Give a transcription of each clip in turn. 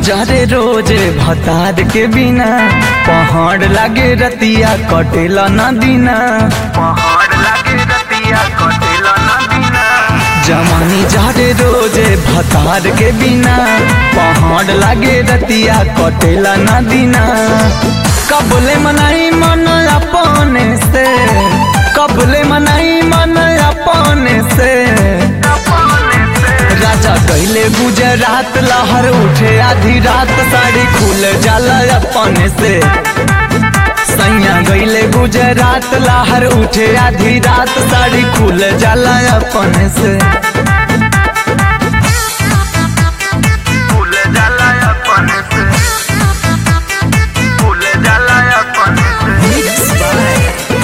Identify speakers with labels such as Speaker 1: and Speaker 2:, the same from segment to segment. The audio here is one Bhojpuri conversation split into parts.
Speaker 1: जरे रोजे भतार के बिना पहाड़ लागे रतिया कटेला न दिना
Speaker 2: पहाड़ लागे रतिया कटेला ना दिना
Speaker 1: जमानी जरे रोजे भतार के बिना पहाड़ लागे रतिया कटेला न दिना कबले मनाई मन अपने से कबले मनाई मन अपने से
Speaker 2: अपने से
Speaker 1: राजा कैले गुजरात लहर उठे आधी रात साड़ी खुल जाला अपने से सैया गईले गुजरात लहर उठे आधी रात साड़ी खुल जाला अपने से
Speaker 2: फूल जाला अपने से फूल जाला अपने से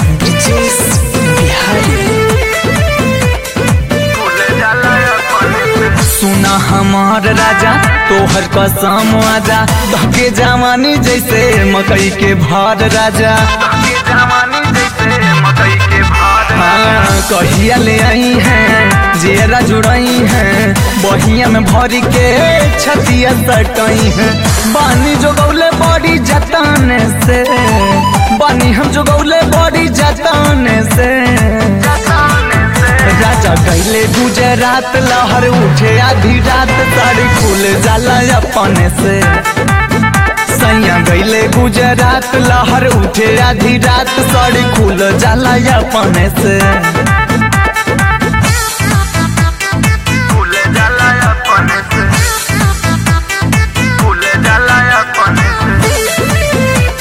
Speaker 2: फूल जाला अपने से
Speaker 1: सुना हमार राजा तोहर कसम आजा धके जवानी जैसे मकई के भार राजा
Speaker 2: ये जवानी जैसे मकई के भार
Speaker 1: हाँ, कहिया ले आई हैं जेरा जुड़ई हैं बहिया में भरी के छतिया सटई हैं बानी जो गौले बड़ी जताने से बानी हम जो गौले बड़ी जताने से
Speaker 2: जताने से
Speaker 1: राजा कैले गुजरात लहर उठे आधी रात साड़ी खुल जाला अपने से सैया गईले गुजरात लहर उठे आधी रात साड़ी खुल जाला अपने से
Speaker 2: फूल जाला अपने से फूल जाला अपने से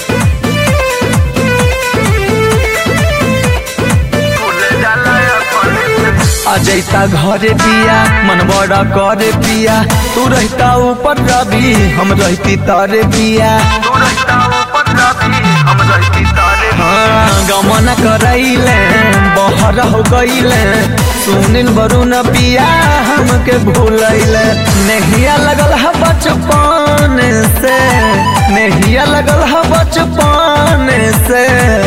Speaker 2: फूल जाला अपने से
Speaker 1: अजैता घरे पिया मन बड़ा करे पिया तू रहता ऊपर रवि हम रहती तारे पिया
Speaker 2: तू रहता ऊपर रवि हम रहती तारे
Speaker 1: हाँ गमन करैले बहर हो गईले सुनील वरुण पिया हमके भूलैले नहिया लगल है बचपन से नहिया लगल है बचपन से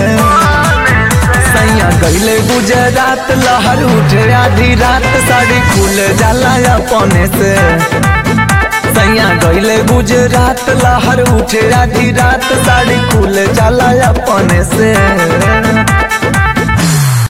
Speaker 1: सैया गईले गुजरात लहर उठे आधी रात साड़ी खुल जाला अपने से सैया गईले गुजरात लहर उठे आधी रात साड़ी खुल जाला अपने से